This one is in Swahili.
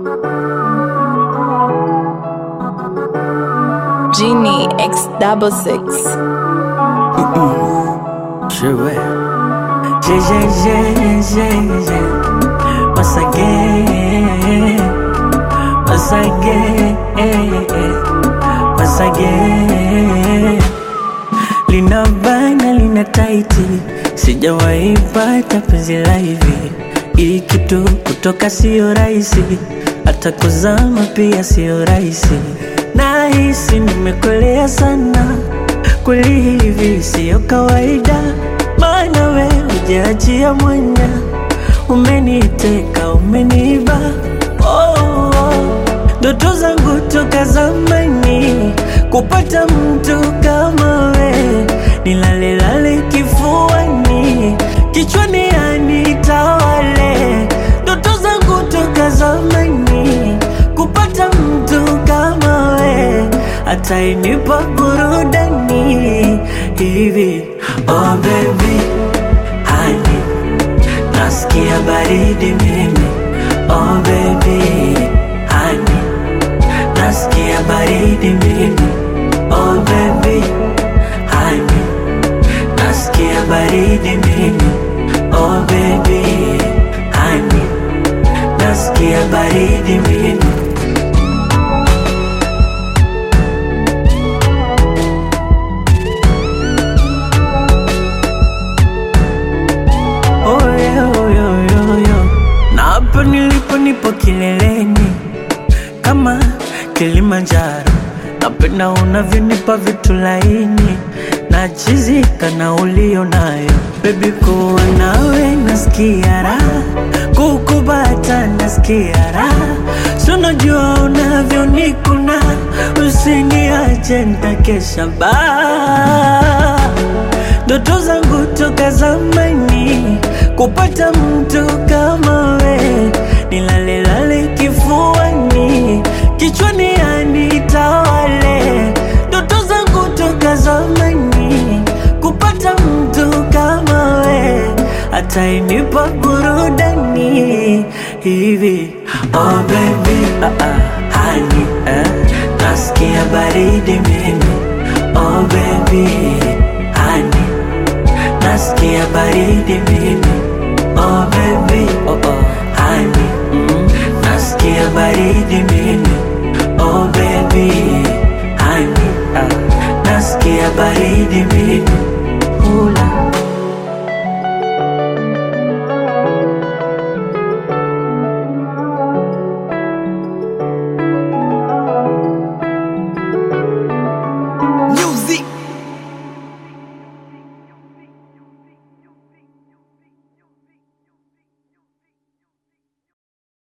Genie X double six. Je vais. J'ai, j'ai, j'ai, j'ai, j'ai. Once again. Once again. Once again. Lina bana lina taiti, sijawahi pata penzi la hivi. Hii kitu kutoka sio rahisi, hata kuzama pia sio rahisi. Nahisi nimekolea sana, kweli hivi sio kawaida, maana we hujaachia mwanya, umeniteka umeniba oh, oh. Ndoto zangu toka zamani kupata mtu kama we, nilalelale kifuani, kichwani anitawale. Ndoto zangu toka zamani kupata mtu kama we, atainipa burudani hivi. Oh baby, honey, nasikia baridi mimi. Oh baby, honey nasikia baridi mimi oh baby honey nasikia baridi mimi oh baby honey nasikia baridi mimi oh, yeah, oh, yeah, yeah, yeah. na hapa nilipo nipo kileleni kama Kilimanjaro. Napenda unavyonipa vitu laini na chizika na ulio nayo bebi, kuwa nawe nasikia raha, kukubata nasikia raha, sunajua unavyonikuna, usiniache nitakesha baa ndoto zangu toka zamani kupata mtu kama we, nilalelale kifuani, kichwani anitawale. Ndoto zangu toka zamani kupata mtu kama we, atainipa burudani hivi. Oh baby, ah, ah, honey, eh, nasikia baridi mimi. Oh baby, honey nasikia baridi mimi oh baby oh oh honey mm. nasikia baridi mimi oh baby honey ah. nasikia baridi mimi